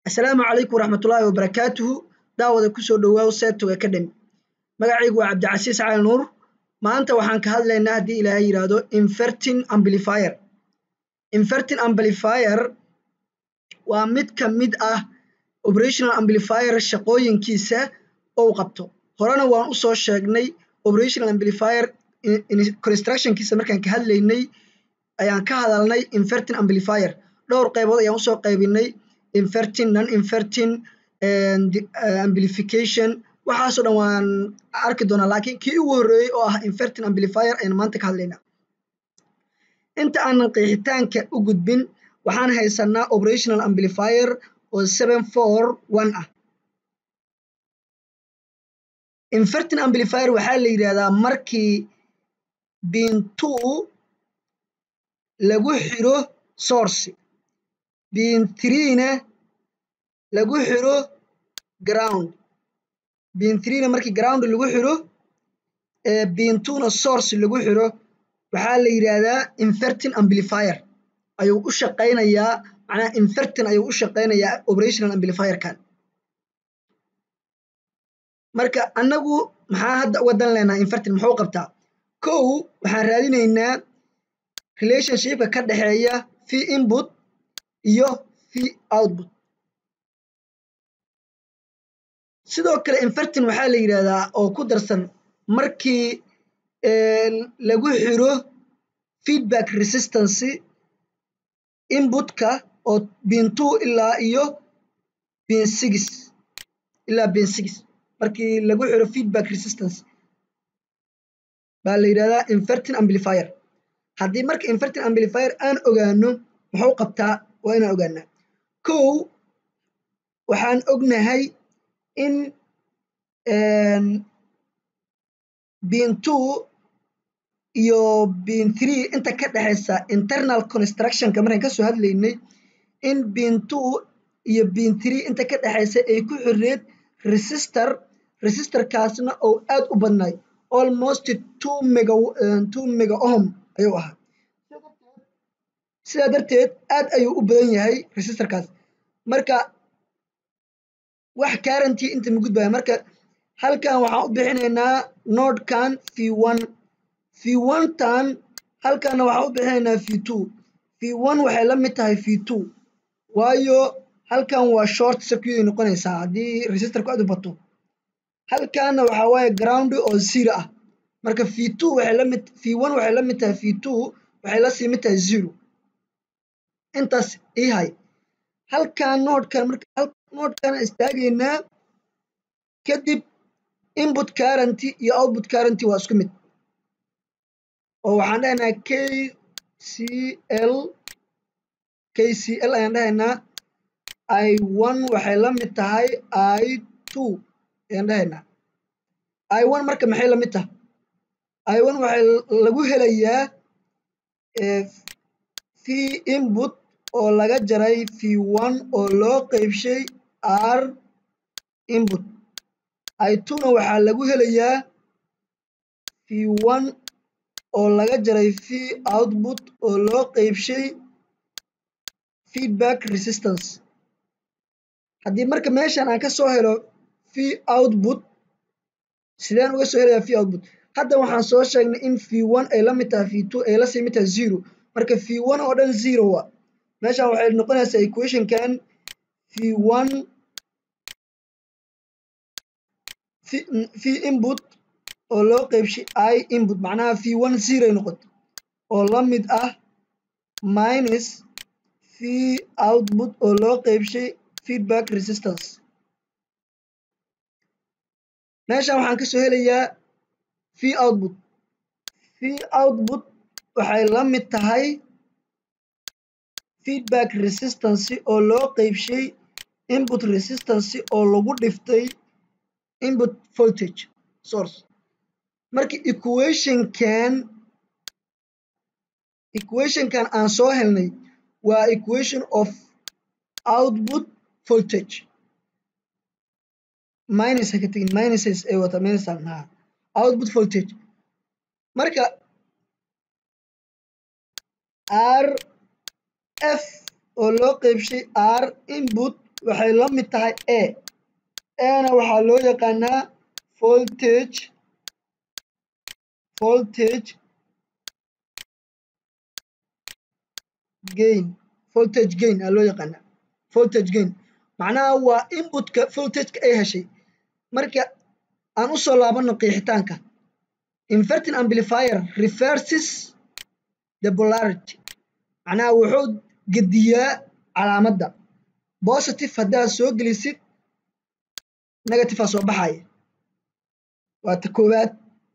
asalaamu calaykum waraxmatullaahi wabarakaatuhu daawada kusoo dhowaaw setog academy magacaygu waa cabdicasiis cali nuur maanta waxaan ka hadlaynaa haddii ilaahay yidhaahdo inverting amplifier inverting amplifier waa mid ka mid ah operational amplifier shaqooyinkiisa ou qabto horena waan usoo sheegnay operational amplifier constructionkiisa markaan ka hadlaynay ayaan ka hadalnay inverting amplifier dhowr qaybood ayaan usoo qaybinay inverting non inverting amplification waxaasoo dhan waan arki doonaa laakiin kii ugu horreeyey oo ah inverting amplifier ayaan maanta ka hadlaynaa inta aanan qeexitaanka u gudbin waxaan haysanaa operational amplifier oo seven four one ah inverting amplifier waxaa la yidhahdaa markii bin two lagu xiro source bin threena lagu xiro ground bin threena markii ground lagu xiro bin twona source lagu xiro waxaa la yidhaahdaa inverting amplifier ayuu u shaqaynayaa macnaha inverting ayuu u shaqaynayaa operational amplifierkan marka annagu maxaa hadda uga dan leynaa inverting muxuu qabtaa kow waxaan raadinaynaa relationshipka ka dhexeeya fee input iyo fee output sidoo kale inverting waxaa la yidhaahdaa oo ku darsan markii lagu xiro feedback resistancy inputka oo bin two ilaa iyo bin six ilaa bin six markii lagu xiro feedback resistance baa la yidhahdaa inverting amplifier haddii marka inverting amplifier aan ogaano muxuu qabtaa waa inaan ogaanaa kow waxaan ognahay in bin two iyo bin three inta ka dhexaysa internal constructionka markaan kasoo hadlaynay in bin two iyo bin three inta ka dhexaysa ay ku xireed resistor resistorkaasna oo aad u badnay almost two mega two mega ohm ayuu ahaa sidaa darteed aad ayuu u badan yahay resistorkaas marka wax guaranty inta ma gudbaya marka halkan waxaan u bixinaynaa nodkan v one v one tan halkanna waxaan u bixinaynaa v two v one waxay la mid tahay v two waayo halkan waa short circuit ay noqonaysaa haddii resistorku aad u bato halkanna waxaa waaye ground oo zero ah marka v two waxay la mid v one waxay la mid tahay v two waxay la sii mid tahay zero intaas ii hay halkan noodkan marka noodkan istaagaynaa kadib input currenty iyo output currenty waa isku mid oo waxaan dhahaynaa k c l k c l ayaan dhahaynaa i one waxay la mid tahay i two ayaan dhahaynaa i one marka maxay la mid tahay i one waxay lagu helayaa v input oo laga jaray v one oo loo qeybshay r input i twona waxaa lagu helayaa v one oo laga jaray v output oo loo qeybshay feedback resistance haddii marka meeshan aan ka soo helo v output sideen uga soo helayaa v output hadda waxaan soo sheegnay in v one ay la mid tahay v two ay la sii mid tahay zero marka v one oo dhan zero wa meeshan waxay noqonaysaa equationkan v one v input oo loo qeybshay i input macnaha v one zero ay noqoto oo la mid ah minus v output oo loo qeybshay feedback resistance meeshan waxaan kasoo helayaa v output v output waxay la mid tahay feedback resistance oo loo qeybshay input resistance oo lagu dhiftay input voltage source marka equationkan equationkan aan soo helnay waa equation of output voltage minus ha ka tegin minuses ay wata minus ha output voltage marka r f oo loo qeybshay r input waxay la mid tahay a ana waxaa loo yaqaanaa voltage voltage gain voltage gain aa loo yaqaanaa voltage gain macnaha waa inputka voltageka ay heshay marka aan u soo laabano qeexitaanka inverting amplifier reverses the polarity macnaha wuxuu gediyaa calaamadda positive haddaad soo gelisid negative aa soo baxaya waa ta koowaad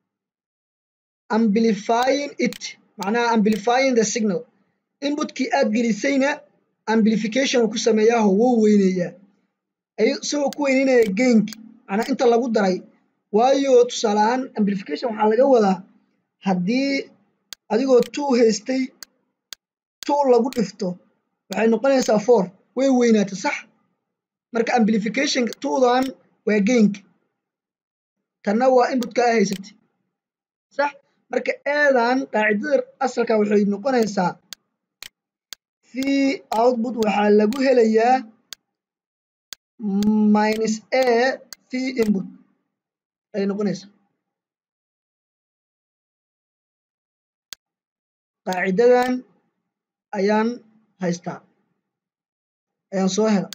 amplifying it macnaha amplifying the signal inputkii aad gelisayna amplification ku sameeyaaho wuu weyneeyaa isagoo ku weyneynaya gainki macnaa inta lagu daray waayo tusaale ahaan amplification waxaa laga wadaa haddii adigoo two haystay two lagu dhifto waxay noqonaysaa four way weynaata sax marka amplificationka twodan waa gainka tanna waa inputka aa haysatay sax marka eedan qaacidada asalka waxay noqonaysaa v output waxaa lagu helayaa minus a v input ayay noqonaysaa qaacidadan ayaan haystaa ayaan soo hela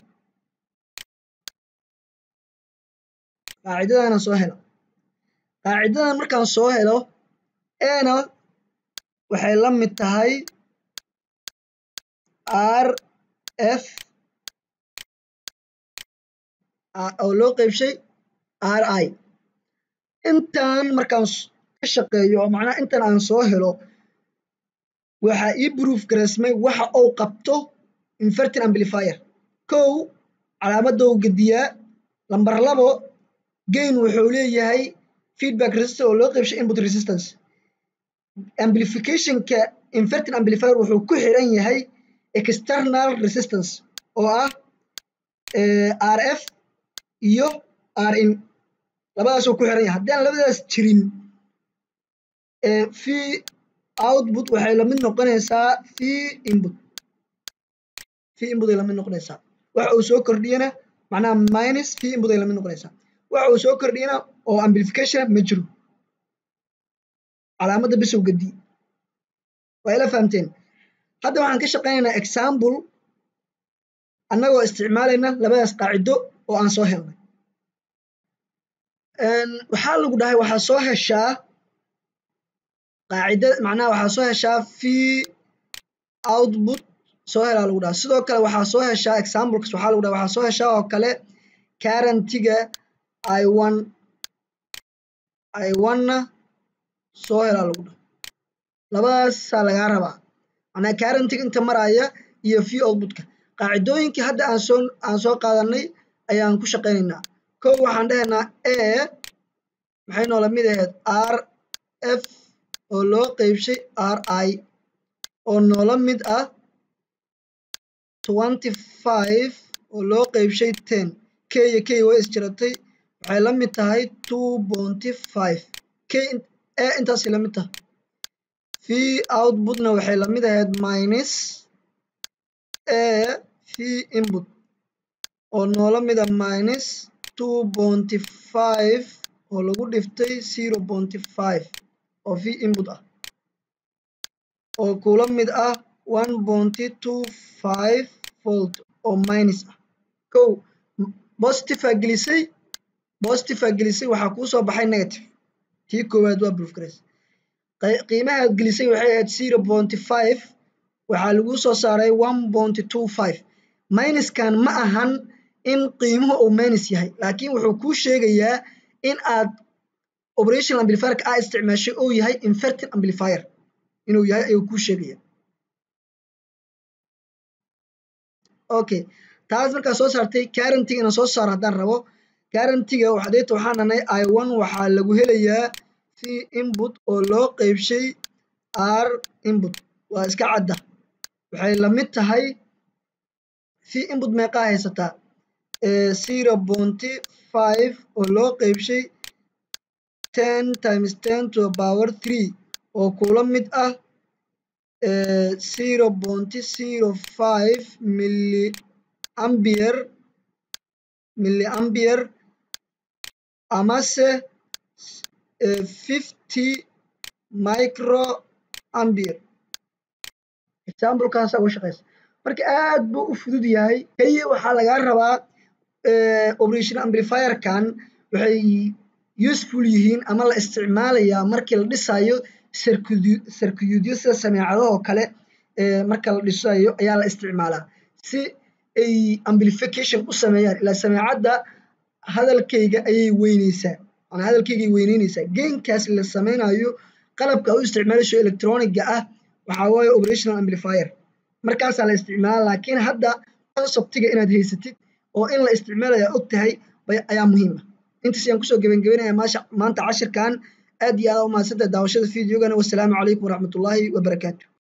qaacidadaana soo hela qaacidadan markaan soo helo ena waxay la mid tahay r f oo loo qeybshay r i intaan markaan ka shaqeeyo oo macnaha intan aan soo helo waxaa ii proof gareysmay waxa uu qabto inverting amplifier kow calaamadda uu gediyaa lamber labo gain wuxuu leeyahay feedback resistor oo loo qeybshay input resistance amplificationka inverting amplifier wuxuu ku xiran yahay external resistance oo ah r f iyo r in labadaasuu ku xiran yahay haddii aan labadaas jirin v output waxay lamid noqonaysaa v input v input ay lamid noqonaysaa waxa uu soo kordhiyana macnaha minus v input ay lamid noqonaysaa waxa uu soo kordhiyana oo amplification ma jiro calaamadda bisow gadi waa ila fahamteen hadda waxaan ka shaqaynaynaa example annagoo isticmaalayna labadaas qaacido oo aan soo helnay waxaa lagu dhahay waxaa soo heshaa qaacida macnaha waxaa soo heshaa v output soo helaa lagu dhaha sidoo kale waxaa soo heshaa examplekas waxaa lagu dhaha waxaa soo heshaa oo kale currentiga i one i one-na soo helaa lagu dhaha labadaasaa lagaa rabaa macnaha currentiga inta maraya iyo v outputka qaacidooyinkii hadda aan soo aan soo qaadanay ayaan ku shaqaynaynaa kow waxaan dhahaynaa a maxay noola mid ahayd r f oo loo qeybshay r i oo noola mid ah twenty five oo loo qeybshay ten k iyo k way isjiratay waxay la mid tahay two bonty five k a intaasay la mid tahay v outputna waxay la mid ahayd minus a v input oo noola mida minus two bonty five oo lagu dhiftay zero bonty five oo v input ah oo kula mid ah one bonty two five volt oo minus ah kow positive aa gelisay positive aa gelisay waxaa kuu soo baxay negative tii koowaad waa proof garays qiimahaad gelisay waxay ahayd zero bonty five waxaa lagu soo saaray one bonty two five minuskan ma ahan in qiimuhu uu minus yahay laakiin wuxuu kuu sheegayaa in aad operational amplifierka aa isticmaashay uu yahay inverting amplifier inuu yahay ayuu kuu sheegaya okay taas markaa soo saartay currentiga inaan soo saaro haddaan rabo currentiga waxadeeta waxaan dhanay i one waxaa lagu helayaa v input oo loo qeybshay r input waa iska cadda waxay la mid tahay v input meeqaa haysataa zero bonty five oo loo qeybshay ten times ten to the power three oo kula mid ah zero bonty zero five milli ambier milliampere amase fifty microampere examplekaasa uga shaqeysa marka aad buu u fudud yahay keliya waxaa lagaa rabaa operation amplifierkan waxay useful yihiin ama la isticmaalayaa markii la dhisayo sarkiyuudyo sida sameecadahoo kale marka la dhisayo ayaa la isticmaalaa si ay amplification u sameeyaan ilaa sameecadda hadalkayga ayay weyneysaa ama hadalkaygay weyneyneysaa gainkaas la sameynayo qalabka u isticmaalayso electroniga ah waxaa waaye operational amplifier markaasaa la isticmaala laakiin hadda conceptiga inaad haysatid oo in la isticmaalaya og tahay ayaa muhiim ah intaas ayaan kusoo gebangebanaya maanta cashirkan aad iyo aad u mahadsantahay daawashada videogana wasalaamu calaykum waraxmatullaahi wabarakaatu